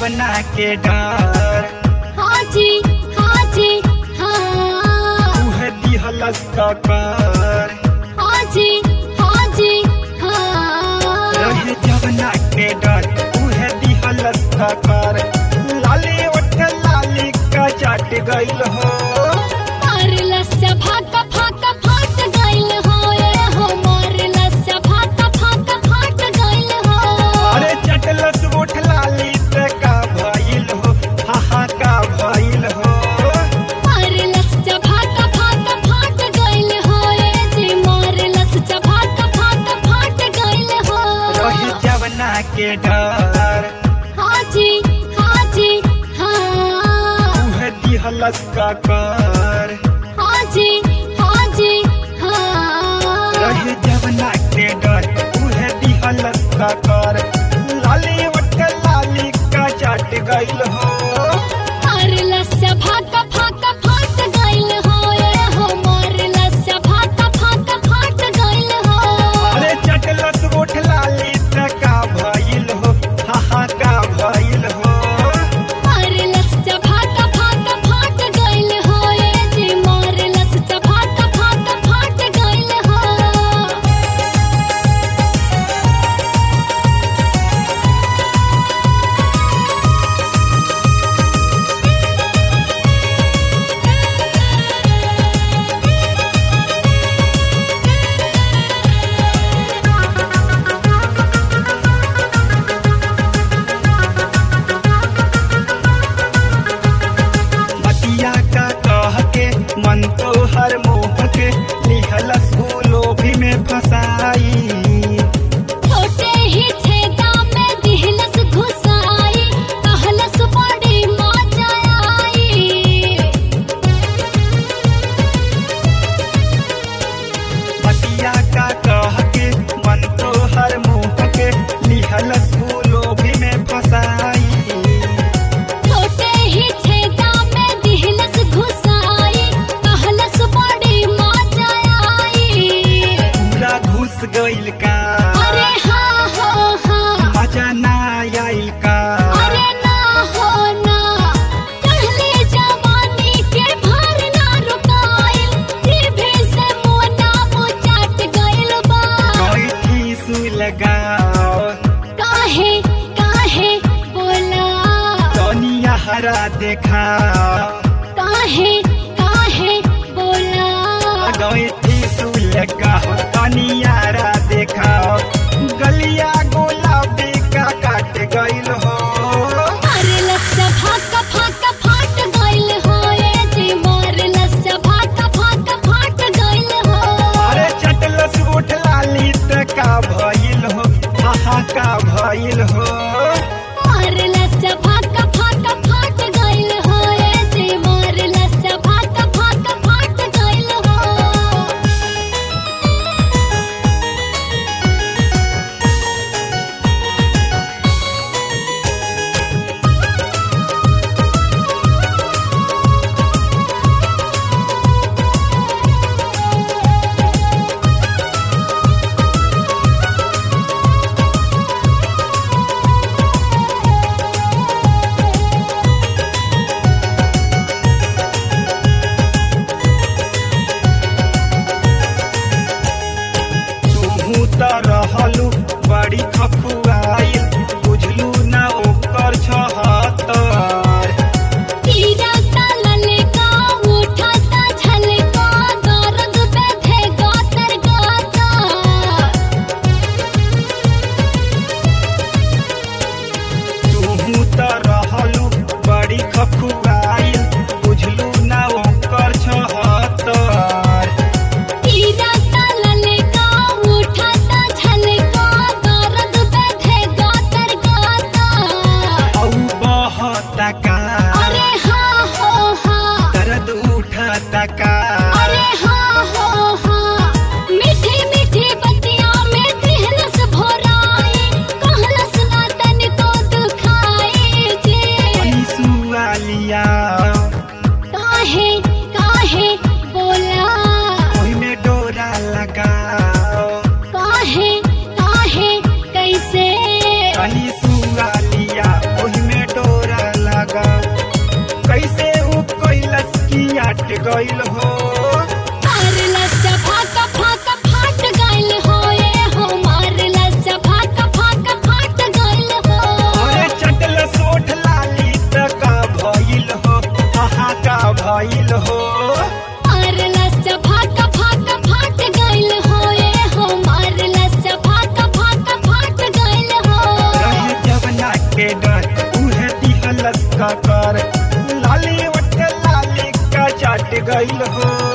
जवना के डर हाँ जी हाँ जी हाँ उहे दिहलस कर हाँ जी हाँ जी हाँ रहे जवना के डर उहे दिहलस कर लाली उठ लाली का चट गइल हो मारलस भाका फाका फाट गइल हो ए हो मारलस भाका फाका फाट गइल हो अरे चटलस उठ लाली से का भइल हो हा हा का भइल हो मारलस भाका फाका फाट गइल हो ए जी मारलस भाका फाका फाट गइल हो रहे जवना के डर हाँ जी हाँ जी हाँ उहे दिहलस कर हाँ जी हाँ जी हाँ रहे जवना के डर उहे दिहलस कर लाली उठ लाली का चट गइल हो मारलस भाका फाका फाट गइल हो ए हो मारलस भाका फाका फाट गइल हो अरे चटलस उठ लाली से का भइल हो हा हा का भइल हो मारलस भाका फाका फाट गइल हो ए जी मारलस भाका फाका फाट गइल हो बतिया का कह के मन तो हर मोह के लिहलस लोभी में फसाई छोटे ही छेदा में दिहलस घुसाई कहलस बड़ी मजा आई बतिया का कह के मन तो हर मोह के लिहलस लोभी में फसाई छोटे ही छेदा में दिहलस घुसाई कहलस बड़ी मजा आई पूरा घुस गइल का अरे हाँ हो हाँ मजा ना आइल का अरे ना हो ना चढ़ले जवानी के भार ना रुकाइल जीभे से मुँह ना मुँह चाट गइल बा कोई ठीस लगाओ काहे काहे बोला दुनिया हरा देखा काहे काहे बोला गई ठीस लगाओ दुनियारा देखाओ गलिया गुलाबी का काट गइल हो अरे लस्सा भाका फाका फाट गइल हो ए जी मार लस्सा भाका फाका फाट गइल हो अरे चटलस उठ लाली त का भइल हो हा का भइल हो मार लस्सा भाका फाका फाट गइल हो ए जी मार लस्सा भाका फाका फाट गइल हो तू त रहलू बड़ी खखुआइल बुझलू ना ओकर छहत्तर कीड़ा तलल का उठा ता झलका दर्द बैठे गातर गाता तू त रहलू बड़ी खखुआइल बुझलू ना ओकर छहत्तर कीड़ा तलल का उठा ता झलका दर्द बैठे गातर गाता औ बहता का अरे हाँ हो हाँ दर्द उठता का अरे हाँ हो हाँ मीठी मीठी बतिया में दिहलस भोराई कहलस ना तनिको दुखाई जे सुआलिया काहे काहे बोला ओहिमे डोरा लगाओ काहे काहे कैसे कनी सुआलिया ओहिमे डोरा चाट गइल हो मार लस्सा फाका फाका फाट गइल हो ए हो मार लस्सा फाका फाका फाट गइल हो अरे चटल सोठ लाली त का भइल हो अहाँ का भइल हो मार लस्सा फाका फाका फाट गइल हो ए हो मार लस्सा फाका फाका फाट गइल हो रहे जवना के डर उहे दिहलस का कर लाली वट लाली का चाट गइल हो